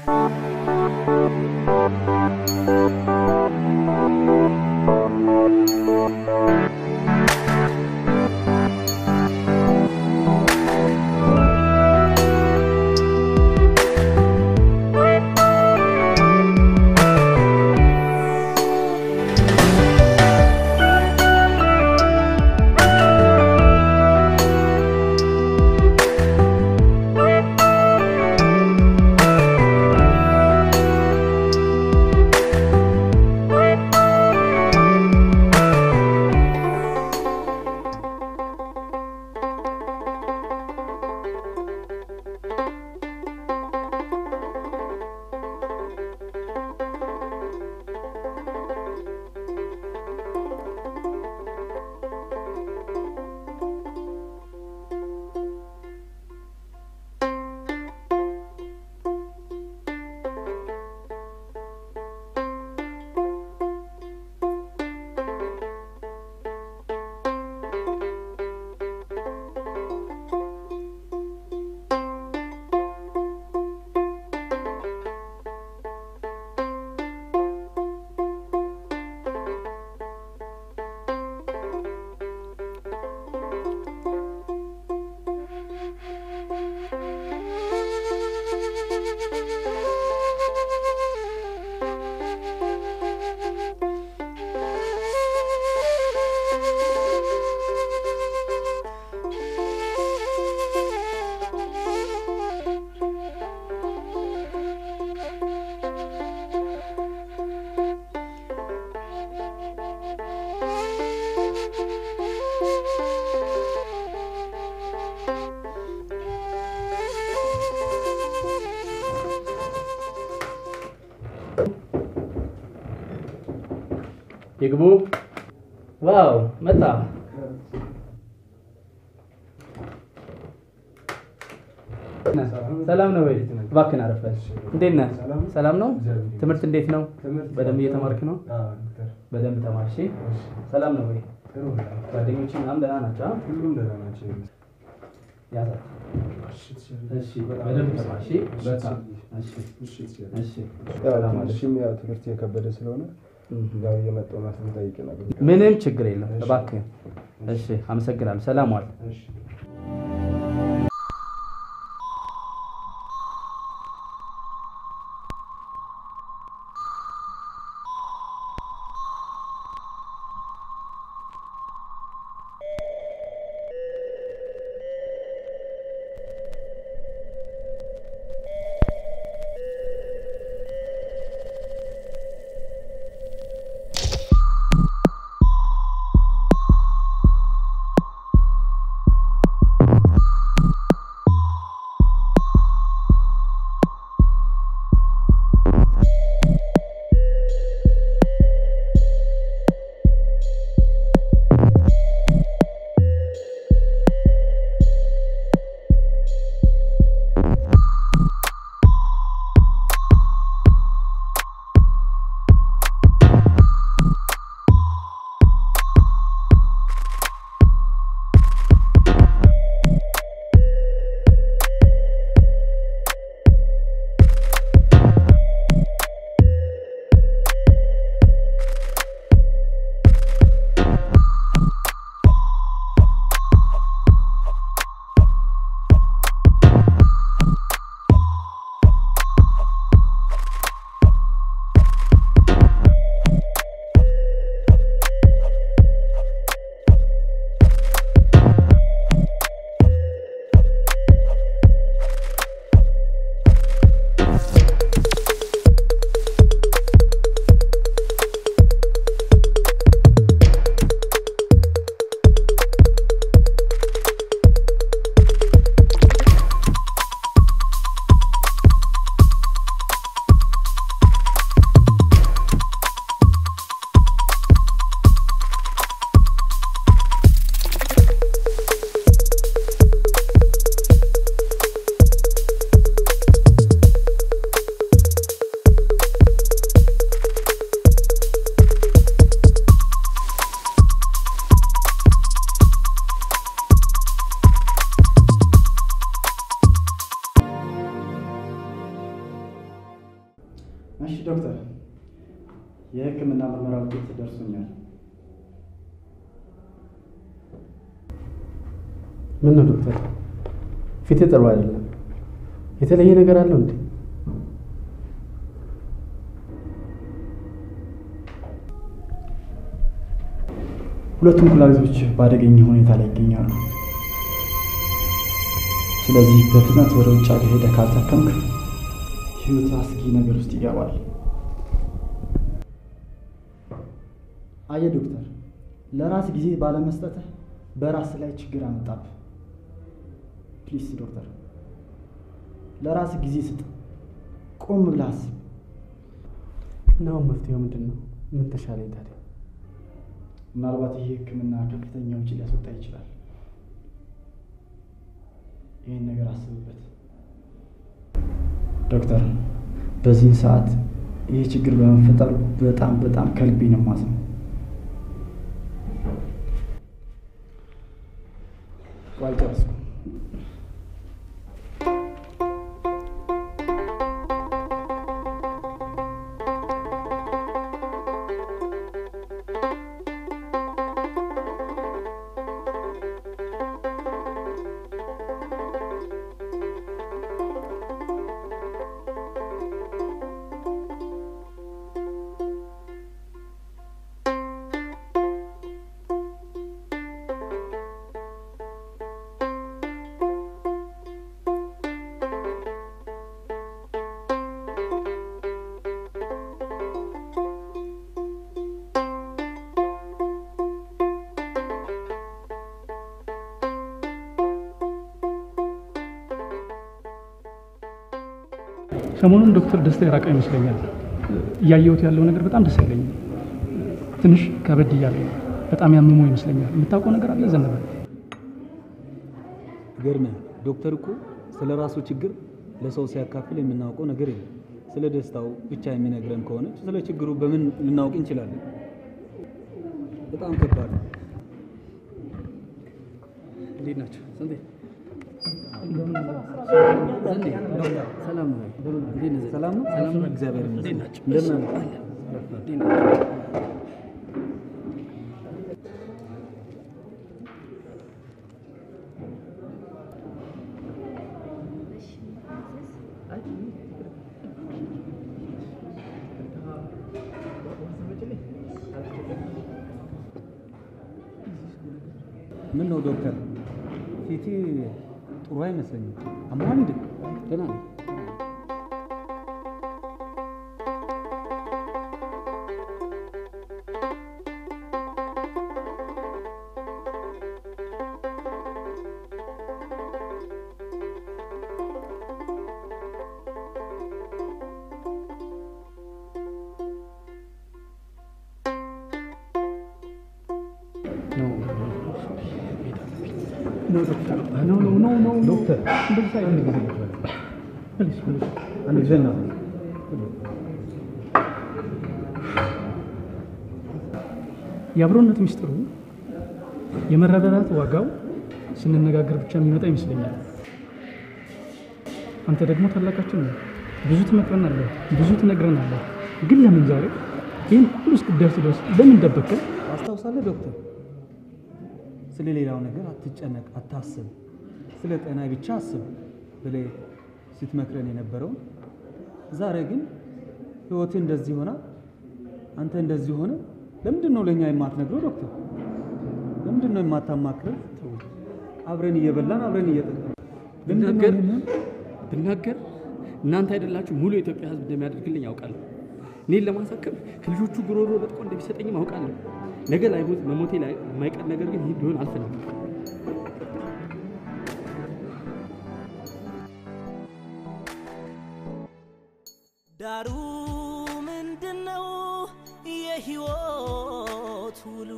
ይግቡ። ዋው መጣ። ሰላም ነው ወይ? እባክህን አረፍ በል። እንዴት ነህ? ሰላም ነው? ትምህርት እንዴት ነው? በደንብ እየተማርክ ነው? በደንብ ተማር። እሺ። ሰላም ነው ወይ? ጓደኞች ምናምን ደህና ናቸው? አ? ሁሉም ደህና ናቸው። ያዛት። እሺ፣ በደንብ ተማር። እሺ። በቃ እሺ፣ እሺ። ሰላም አለሽ? ትንሽም ያው ትምህርት የከበደ ስለሆነ ያው እየመጣሁ ማስብ ጠይቅ ነበር። ምንም ችግር የለም። እባክህ። እሺ፣ አመሰግናለሁ። ሰላም ዋል። እሺ። እሺ ዶክተር፣ የሕክምና ምርመራ ውጤት ደርሶኛል። ምን ነው ዶክተር፣ ፊት ጥሩ አይደለም። የተለየ ነገር አለው እንዴ? ሁለቱም ኩላሊቶች በአደገኛ ሁኔታ ላይ ይገኛሉ። ስለዚህ በፍጥነት ወደ ውጭ ሀገር ሄደህ ካልታከምክ ህይወት አስጊ ነገር ውስጥ ይገባል። አየህ ዶክተር፣ ለራስ ጊዜ ባለመስጠትህ በራስ ላይ ችግር አመጣብህ። ፕሊስ ዶክተር፣ ለራስ ጊዜ ስጥ። ቆም ብለህ አስብ። እና አሁን መፍትሄው ምንድን ነው? ምን ተሻለኝ ታዲያ? ምናልባት ይህ ህክምና ከፍተኛ ውጪ ሊያስወጣ ይችላል። ይህን ነገር አስብበት ዶክተር። በዚህን ሰዓት ይህ ችግር በመፈጠሩ በጣም በጣም ከልቤ ነው የማዝነው። አልጨረስኩም። ሰሞኑን ዶክተር ደስታ የራቀ ይመስለኛል። እያየሁት ያለው ነገር በጣም ደስ አይለኝም። ትንሽ ከበድ እያለ ነው። በጣም ያመመው ይመስለኛል። የምታውቀው ነገር አለ ዘነበ? ገርመህ ዶክተር እኮ ስለ ራሱ ችግር ለሰው ሲያካፍል የምናውቀው ነገር የለም። ስለ ደስታው ብቻ የሚነግረን ከሆነ ስለ ችግሩ በምን ልናውቅ እንችላለን? በጣም ከባድ ነው። እንዴት ናቸው? ስንቴ ሰላም ነው? እንዴት ነህ? ሰላም ነው? ሰላም ነው? እግዚአብሔር እንዴት ይመስገን። ናቸው? እንደምን አለ? እንዴት ናቸው? ምን ነው ዶክተር፣ ፊቴ ጥሩ አይመስለኝም። አሞሃል እንዴ? ደህና ነኝ። ዶክተር እንደዚህ አይነት ነገር የለም። ፕሊዝ ፕሊዝ አንድ ጊዜ ነው የአብሮነት ሚስጥሩ የመረዳዳት ዋጋው ስንነጋገር ብቻ የሚመጣ ይመስለኛል። አንተ ደግሞ ታላቃችን ነው። ብዙ ትመክረናለህ፣ ብዙ ትነግረናለህ። ግን ለምን ዛሬ ይህን ሁሉ እስክትደርስ ድረስ ለምን ደበቅከው? አስታውሳለህ ዶክተር፣ ስለ ሌላው ነገር አትጨነቅ፣ አታስብ፣ ስለ ጤና ብቻ አስብ ብለህ ስትመክረን የነበረውን ዛሬ ግን ህይወትህ እንደዚህ ሆና አንተ እንደዚህ ሆነ። ለምንድን ነው ለእኛ የማትነግረው ዶክተር? ለምንድን ነው የማታማክረን? አብረን እየበላን አብረን እየጠጣን ለምንድን ነው ብናገር ይህንን? ብናገር እናንተ አይደላችሁ ሙሉ የኢትዮጵያ ሕዝብ እንደሚያደርግልኝ ያውቃለሁ። እኔን ለማሳከም ከልጆቹ ጉሮሮ በጥቆ እንደሚሰጠኝም አውቃለሁ። ነገ ላይ ሞት መሞቴ ላይ የማይቀር ነገር ግን ይህ ሊሆን አልፈልግም። ዳሩ ምንድነው የህይወት ውሉ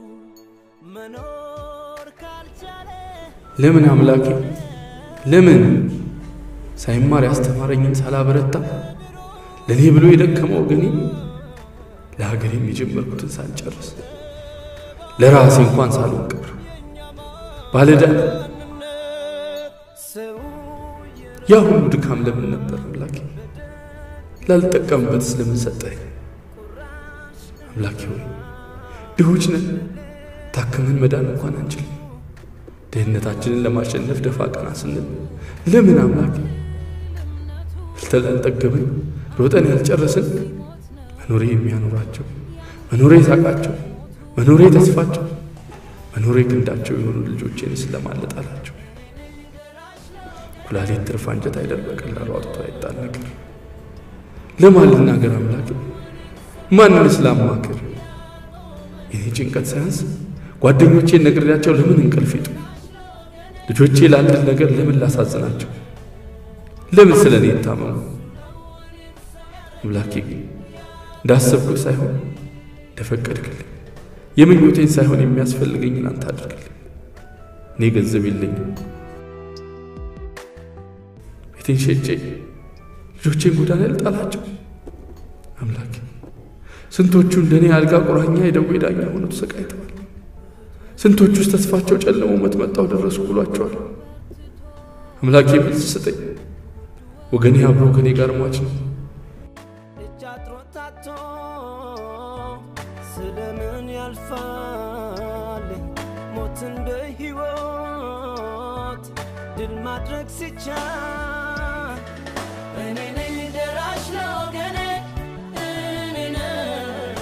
መኖር ካልቻለ ለምን አምላኬ ለምን ሳይማር ያስተማረኝን ሳላበረታ ለእኔ ብሎ የደከመው ወገኔ ለሀገሬም የጀመርኩትን ሳልጨርስ ለራሴ እንኳን ሳልወቅር ባለዳ ሰው ያ ሁሉ ድካም ለምን ነበር አምላኬ? ላልጠቀምበት ስለምን ሰጠኝ? አምላኬ ሆይ ድሆች ነን፣ ታክመን መዳን እንኳን አንችልም። ድህነታችንን ለማሸነፍ ደፋ ቀና ስንል ለምን አምላኬ በልተን ያልጠገብን ሮጠን ያልጨረስን መኖሬ የሚያኖራቸው መኖሬ ሳቃቸው መኖሬ ተስፋቸው መኖሬ ክንዳቸው የሆኑ ልጆቼን ስለማለጣላቸው ኩላሊት ትርፍ አንጀት አይደል በቀላሉ አውጥቶ አይጣል ነገር ለማን ልናገር አምላክ ማንን ስላማክር የኔ ጭንቀት ሳያንስ ጓደኞቼን ነግሬያቸው ለምን እንቅልፍ ይጡ ልጆቼ ላንድል ነገር ለምን ላሳዝናቸው ለምን ስለ እኔ ይታመሙ አምላኬ ግን እንዳሰብኩት ሳይሆን እንደፈቀድክልኝ የምኞቴን ሳይሆን የሚያስፈልገኝን አንተ አድርግልኝ። እኔ ገንዘብ የለኝም፣ ቤቴን ሸጬ ልጆቼን ጎዳና ልጣላቸው። አምላኬ ስንቶቹ እንደኔ አልጋ ቁራኛ የደዌ ዳኛ ሆነው ተሰቃይተዋል። ስንቶቹስ ተስፋቸው ጨለሞ መጥመጣው ደረሱ ብሏቸዋል። አምላኬ መልስ ስጠኝ። ወገኔ አብሮ ከኔ ጋር ሟች ነው። እጅ አጥሮ ታቶ ስለምን ያልፋል ሞትን በሕይወት ድል ማድረግ ሲቻል እኔ ነኝ ደራሽ ለወገኔ እኔ ነኝ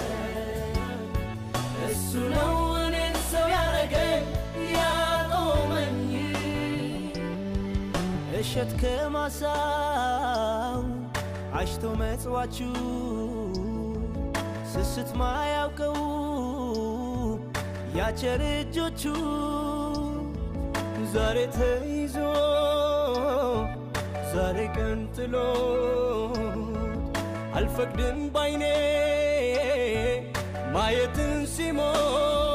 እሱ ነው እኔን ሰው ያረገኝ ያቆመኝ እሸት ከማሳው አሽቶ መጽዋችሁ ስስት ማያውቀው ያቸር እጆቹ ዛሬ ተይዞ ዛሬ ቀንጥሎ አልፈቅድም ባይኔ ማየትን ሲሞት